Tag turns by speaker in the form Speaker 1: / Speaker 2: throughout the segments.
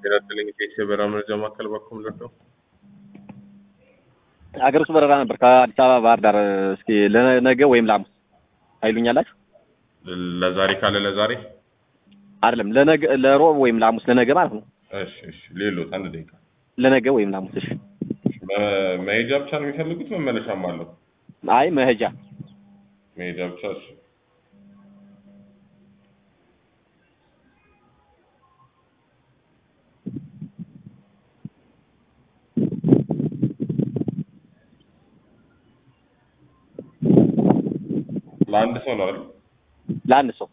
Speaker 1: ጤና ይስጥልኝ ከኢትዮ በረራ መረጃ ማዕከል በኩል ነው።
Speaker 2: አገር ውስጥ በረራ ነበር ከአዲስ አበባ ባህር ዳር። እስኪ ለነገ ወይም ለሐሙስ አይሉኛላችሁ?
Speaker 1: ለዛሬ ካለ ለዛሬ
Speaker 2: አይደለም ለነገ ለሮብ ወይም ለሐሙስ ለነገ ማለት ነው።
Speaker 1: እሺ እሺ ሌሎት አንድ ደቂቃ
Speaker 2: ለነገ ወይም ለሐሙስ እሺ።
Speaker 1: መ- መሄጃ ብቻ ነው የሚፈልጉት መመለሻም አለው?
Speaker 2: አይ መሄጃ
Speaker 1: መሄጃ ብቻ እሺ። ለአንድ ሰው ነው አይደል?
Speaker 2: ለአንድ ሰው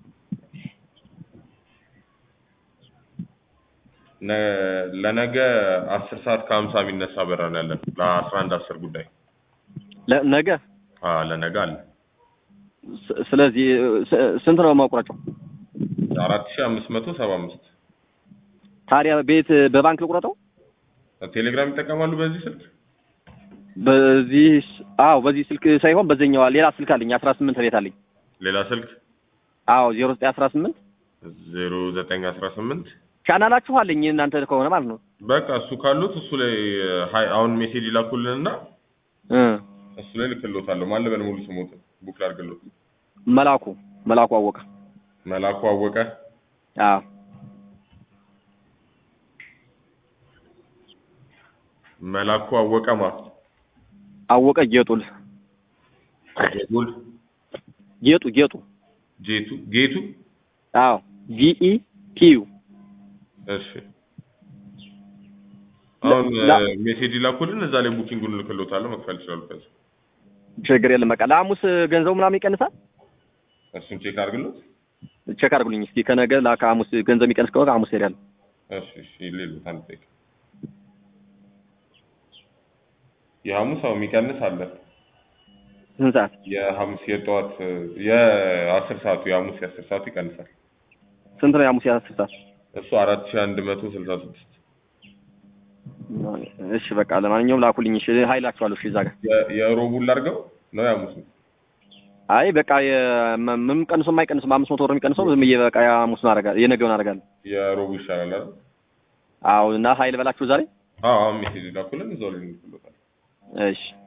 Speaker 1: ነ- ለነገ አስር ሰዓት ከሀምሳ የሚነሳ በረራ ነው ያለን ለአስራ አንድ አስር ጉዳይ
Speaker 2: ለነገ
Speaker 1: አዎ ለነገ አለ
Speaker 2: ስ- ስለዚህ ስ- ስንት ነው ማቁረጫው?
Speaker 1: አራት ሺህ አምስት መቶ ሰባ አምስት
Speaker 2: ታዲያ ቤት በባንክ ልቁረጠው?
Speaker 1: ቴሌግራም ይጠቀማሉ በዚህ ስልክ
Speaker 2: በዚህ ስ- አዎ በዚህ ስልክ ሳይሆን በዚህኛው ሌላ ስልክ አለኝ አስራ ስምንት ቤት አለኝ።
Speaker 1: ሌላ ስልክ
Speaker 2: አዎ ዜሮ ዘጠኝ አስራ ስምንት
Speaker 1: ዜሮ ዘጠኝ አስራ ስምንት
Speaker 2: ቻናላችሁ አለኝ እናንተ ከሆነ ማለት ነው
Speaker 1: በቃ እሱ ካሉት እሱ ላይ ሀይ አሁን ሜሴጅ ይላኩልንና
Speaker 2: እ
Speaker 1: እሱ ላይ ልክሎታለሁ ማን ልበል ሙሉ ስሞት ቡክ ላድርግሎት
Speaker 2: መላኩ መላኩ አወቀ
Speaker 1: መላኩ አወቀ
Speaker 2: አዎ
Speaker 1: መላኩ አወቀ ማ
Speaker 2: አወቀ ጌጡል
Speaker 1: ጌቱል
Speaker 2: ጌጡ ጌጡ
Speaker 1: ጄቱ ጌቱ
Speaker 2: አዎ ጂኢ ቲዩ
Speaker 1: እሺ አሁን
Speaker 2: ላ-
Speaker 1: ሜሴጅ ይላኩልን እዛ ላይ ቡኪንጉን ልክሎታለሁ መክፈል ይችላሉ ከዛ
Speaker 2: ችግር የለም በቃ ለሐሙስ ገንዘቡ ምናምን ይቀንሳል
Speaker 1: እሱን ቼክ አድርግሎት
Speaker 2: ቼክ አድርጉልኝ እስኪ ከነገ ላ ከሐሙስ ገንዘብ የሚቀንስ ከሆነ ሐሙስ ሄዳለሁ
Speaker 1: እሺ እሺ ሌሎት አንድ ደቂቃ የሐሙስ አሁን የሚቀንስ አለ
Speaker 2: ስንት ሰዓት
Speaker 1: የሐሙስ የጠዋት የአስር ሰዓቱ የሐሙስ የአስር ሰዓቱ ይቀንሳል
Speaker 2: ስንት ነው የሐሙስ የአስር ሰዓት
Speaker 1: እሱ አራት ሺህ አንድ መቶ ስልሳ ስድስት
Speaker 2: እሺ በቃ ለማንኛውም ላኩልኝ እሺ ሀይላችኋለሁ እሺ እዛ ጋር
Speaker 1: የ- የሮቡን ላድርገው ነው የሐሙስ
Speaker 2: አይ በቃ የ- ም- ምንም ቀንሶ የማይቀንስም አምስት መቶ ብር የሚቀንሰው ዝም ብዬ በቃ የሐሙስን አደርጋለሁ የነገውን አደርጋለሁ
Speaker 1: የሮቡ ይሻላል አይደል?
Speaker 2: አዎ እና ሀይል በላችሁ ዛሬ
Speaker 1: አዎ አሁን ሜሴጅ ላኩልን እዛው ላይ እንልክሎታለን።
Speaker 2: እሺ